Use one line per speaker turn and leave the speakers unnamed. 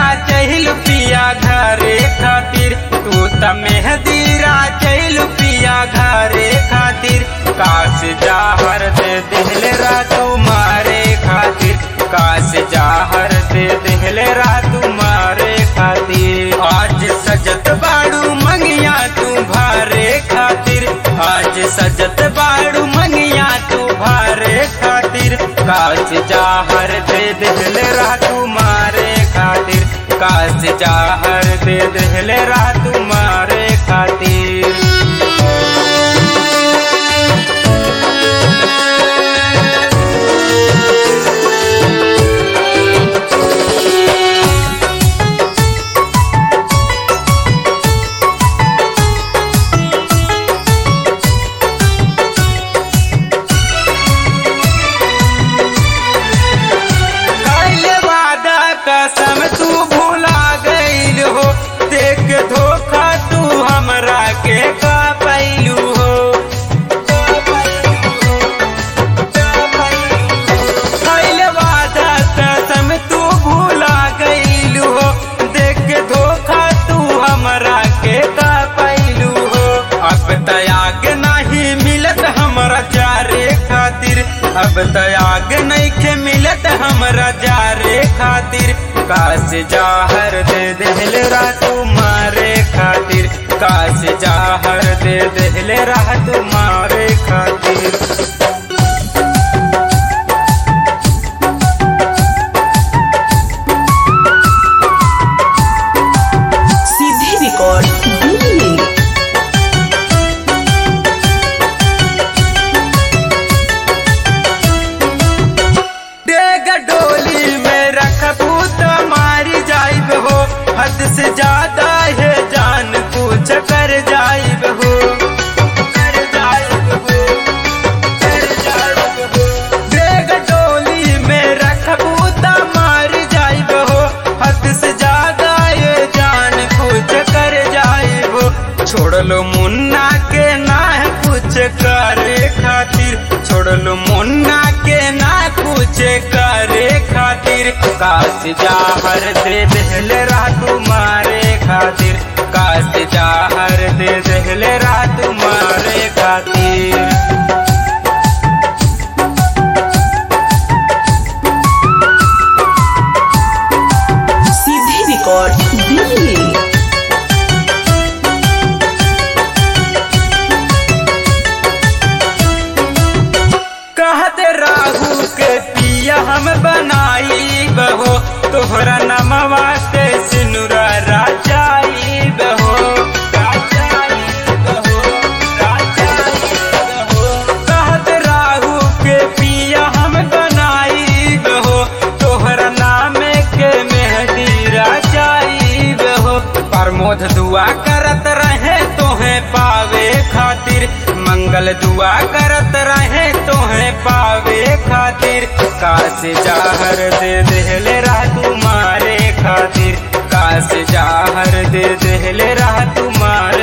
चहल पिया घरे खातिर तू त मेहदी चहल पिया घरे खातिर काश जाहर दे दिल रातू मारे खातिर काश जाहर दे दिल रातू मारे खातिर आज सजत बाड़ू मंगिया तू भारे खातिर आज सजत बाड़ू मंगिया तू भारे खातिर काश जाहर दे दिल रातू मारे खातिर काश जाहर दे दिल रातू मारे खातिर कैले वादा कसम तू भूला गईल हो देख धोखा तू हमरा के का पैलू हो कैले वादा कसम तू भूला गईल हो देख धोखा तू हमरा के का पैलू हो अब तयाग नहीं मिलत हमरा जारे खातिर अब तयाग नहीं के मिलत हमरा जारे खातिर काश जाहर दे दिल रातू मारे खातिर काश जाहर दे दिल रातू मारे खातिर
सीधे रिकॉर्ड दिल्ली
डेग डोली में रखबू तो मारी जाइब हो हद से ज्यादा है जान कुछ कर जाइब हो कर जाइब हो कर जाइब हो डेग डोली में रखबू तो मारी जाइब हो हद से ज्यादा ये जान कुछ कर जाइब हो छोड़ लो मुन्ना के ना है कुछ करे खातिर छोड़ लो मुन्ना के ना कुछ करे खातिर काश जाहर दे दिल रातू मारे खातिर काश जाहर दे दिल रातू मारे खातिर
सीधे रिकॉर्ड दिल्ली
कहते राहु के पिया हम बनाई बहो तोहरा नमवा के सिनुरा राजाई बहो राजाई बहो, राजाई बहो। कहते राहु के पिया हम बनाई बहो तोहरा नामे के मेहदी राजाई बहो प्रमोद दुआ करत रहे तोहे पावे खातिर मंगल दुआ करत रहे तोहे पावे खातिर काश जाहर दे दिल रातू मारे खातिर काश जाहर दे दिल रातू मारे